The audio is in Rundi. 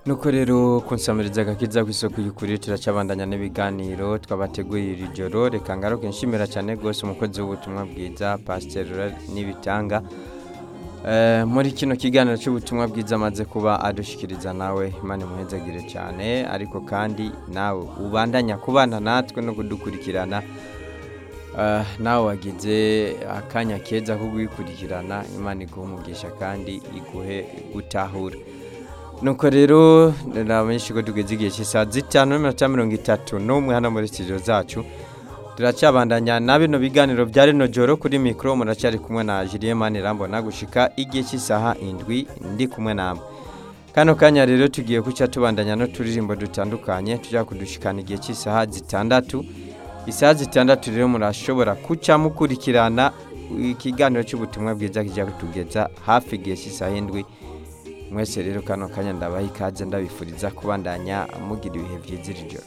nuko rero kunsamiriza agakiza ku isoko y'ukuri turacabandanya n'ibiganiro twabateguriye iri joro reka ngaruke nshimira cyane rwose umukozi w'ubutumwa bwiza pasiteri n'ibitanga Eh, muri kino kiganiro cy'ubutumwa bwiza amaze kuba adushikiriza nawe imana imuhezagire cyane ariko kandi nawe ubandanya kubana natwe no kudukurikirana Eh, nawe wagize akanya keza ko kubikurikirana imana iguhe umugisha kandi iguhe gutahura nuko rero namenyesha ko tugeze igihe cy'isaha zitanu n'iminota mirongo itatu n'umwe hano muri studio zacu turacyabandanya na bino biganiro bya rino joro kuri mikoro muracyari kumwe na Julien Manirambona gushika igihe cy'isaha indwi ndi kumwe namwe kano kanya rero tugiye kuca tubandanya no turirimbo dutandukanye tujya kudushikana igihe cy'isaha zitandatu isaha zitandatu rero murashobora kuca mukurikirana ikiganiro cy'ubutumwa bwiza kijya kutugeza hafi igihe cy'isaha indwi mwese rero kano kanya ndabaha ikaze ndabifuriza kubandanya mugira ibihe byiza iri joro